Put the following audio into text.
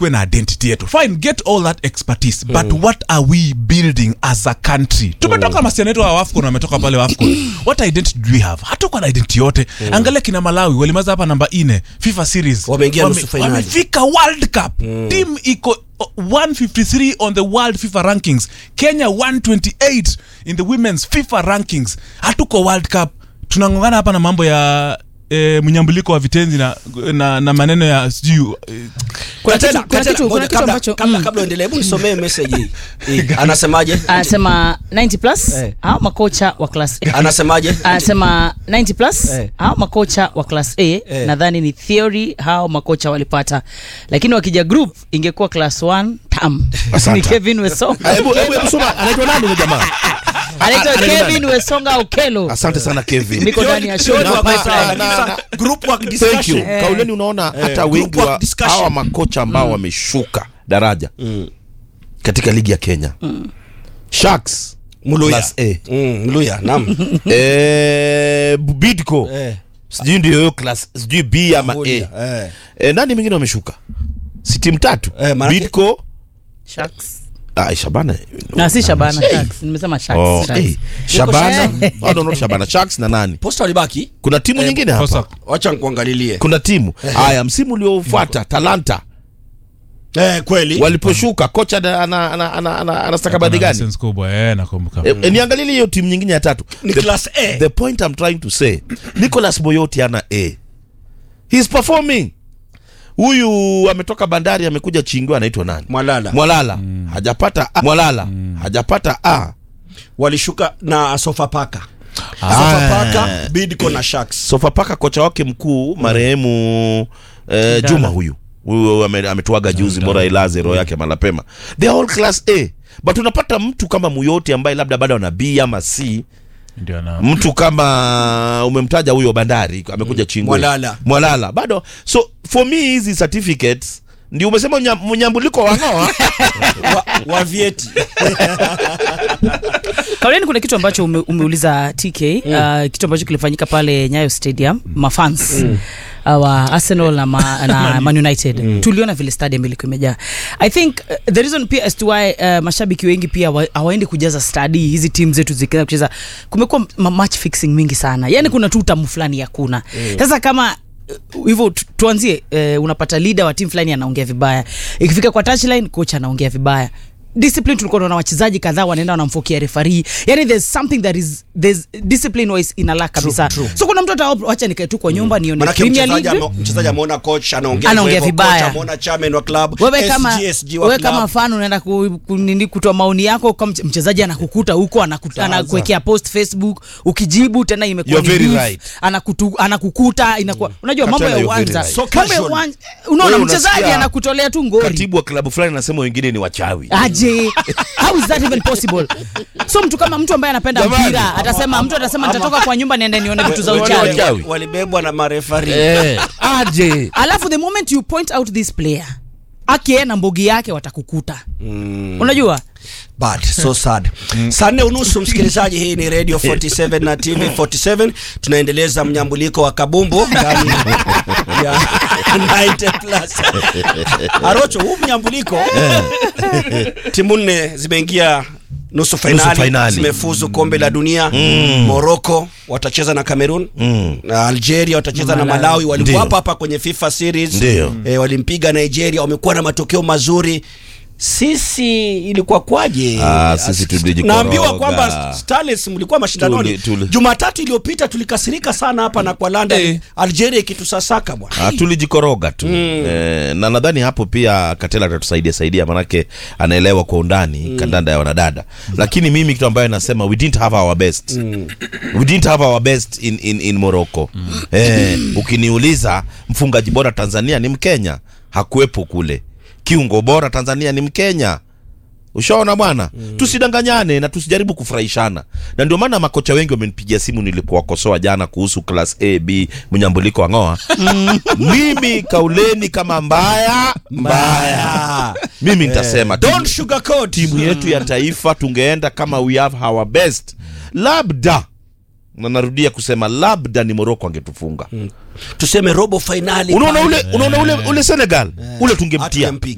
tukuwe na identity yetu fine get all that expertise but what are we building as a country tumetoka masiana yetu wa wafcon wametoka pale wafcon what identity do we have hatuko na identity yote angalia kina malawi walimaza hapa namba ine fifa series Wameingia nusu finali. wamefika world cup team iko uh, 153 on the world fifa rankings kenya 128 in the women's fifa rankings hatuko world cup tunangongana hapa na mambo ya E, mnyambuliko wa vitenzi na, na, na maneno ya sijui e, Kuna Katela, kitu- kuna Katela, kitu- kuna ngoja, kitu kabla- ambacho- kabla mm. kabla uendelee hebu nisomee message hii. hii anasemaje anasema 90 plus Eh. hao makocha wa class A anasemaje anasema 90 plus Eh. hao makocha wa class A Eh. nadhani ni theory hao makocha walipata lakini wakija group ingekuwa class 1 tam ni Kevin Wesonga Ah, hebu hebu hebu soma anaitwa nani huyo jamaa anaitwa anaitwa Kevin Wesonga Okelo asante sana Kevin niko ndani ya show Theory na work, pipeline. na- na- group work thank you discussion kauleni unaona hata group wengi work wa discussion. hawa makocha ambao wameshuka daraja katika ligi ya Kenya Sharks Mluya Class A. Mm, Mluya naam eh, Bidco Eh. sijui ndio hiyo class sijui B ama A Mluya, eh. eh, nani mwingine wameshuka si timu tatu Eh, maanake- Bidco Sharks. ah, Shabana na si Shabana Sharks nimesema Sharks oh, Sharks. eh, Shabana I don't know Shabana Sharks na nani posta walibaki kuna timu nyingine hapa kosa wacha nikuangalilie kuna timu haya msimu uliofuata Talanta eh kweli waliposhuka kocha ana- ana- ana- ana- ana- ana stakabadhi gani sense kubwa eh, nakumbuka E, e, niangalie hiyo timu nyingine ya tatu Ni the, class A. the point I'm trying to say Nicholas Boyoti ana A he's performing huyu ametoka bandari amekuja chingwa anaitwa nani Mwalala Mwalala hajapata A. Mwalala hajapata A walishuka na Sofapaka Ah. Sofapaka Bidco na Sharks Sofapaka kocha wake mkuu marehemu eh, Juma huyu huyu ame- ametuaga juzi bora ilaze roho yake malapema they are all class A but unapata mtu kama Muyoti ambaye labda bado ana B ama C ndio na mtu kama umemtaja huyo bandari amekuja chingwe Mwalala. mwalala bado so for me hizi certificates ndio umesema unyam- mnyambuliko wang'oa wa, wa vieti Kauleni kuna kitu ambacho ume, umeuliza TK uh, kitu ambacho kilifanyika pale Nyayo Stadium mafans uh, wa Arsenal na, ma, na Man United tuliona vile stadium ilikuwa imejaa. I think uh, the reason pia as to why uh, mashabiki wengi pia wa- hawaendi kujaza stadi hizi timu zetu zikianza kucheza, kumekuwa ma- match fixing mingi sana, yani kuna tu utamu fulani hakuna. Sasa kama uh, hivyo tu- tuanzie uh, unapata leader wa timu fulani anaongea vibaya, ikifika kwa touchline coach anaongea vibaya discipline tulikuwa tunaona wachezaji kadhaa wanaenda wanamfokia referee yani there's something that is there's discipline wise ina lack kabisa true. so kuna mtu ata wacha nikae tu kwa nyumba nione manake Premier mchezaji League ame- mchezaji ameona coach anaongea Anaongea hivyo, vibaya. coach ameona chairman wa club wewe kama SG wa wewe club. kama fan unaenda ku, ku, nini kutoa maoni yako kwa mche- mchezaji anakukuta huko anaku- anakuwekea post Facebook ukijibu tena imekuwa You're ni very beef, right. anakutu, anakukuta inakuwa unajua mambo Katela, ya you're very uwanja right. So mambo ya casual. uwanja unaona Wewe mchezaji unasikia anakutolea tu ngori katibu wa klabu fulani anasema wengine ni wachawi aje how is that even possible so mtu kama mtu ambaye anapenda Jamani. mpira atasema mtu atasema nitatoka kwa nyumba niende nione vitu za Wale uchawi wachawi. walibebwa na marefari eh, aje alafu the moment you point out this player ake na mbogi yake watakukuta unajua bad so sad saa nne unusu msikilizaji hii ni radio 47 na tv 47 tunaendeleza mnyambuliko wa kabumbu ndani ya 90 plus arocho huu mnyambuliko timu nne zimeingia nusu fainali fainali. zimefuzu kombe la dunia morocco watacheza na cameroon na algeria watacheza na Malawi. malawi walikuwa Ndio. hapa hapa kwenye fifa series Ndio. e, walimpiga nigeria wamekuwa na matokeo mazuri sisi ilikuwa kwaje Ah, sisi tulijikoroga. naambiwa kwamba Starlets mlikuwa mashindanoni Tuli- tuli- jumatatu iliyopita tulikasirika sana hapa na kwa london Eh. algeria ikitusasaka bwana Ah, tulijikoroga tu eh, na nadhani hapo pia Katela atatusaidia saidia manake anaelewa kwa undani kandanda ya wanadada lakini mimi kitu ambayo nasema we didn't have our best we didn't have our best in, in, in Morocco eh, ukiniuliza mfungaji bora Tanzania ni Mkenya hakuwepo kule kiungo bora Tanzania ni Mkenya ushaona bwana tusidanganyane na tusijaribu kufurahishana na ndio maana makocha wengi wamenipigia simu nilipowakosoa jana kuhusu class a b mnyambuliko ang'oa mimi kauleni kama mbaya mbaya mimi nitasema don't timu, sugarcoat timu yetu ya taifa tungeenda kama we have our best labda na narudia kusema labda ni moroko angetufunga tuseme robo fainali unaona pale. ule unaona ule ule senegal ule tungemtia Hatungempiga.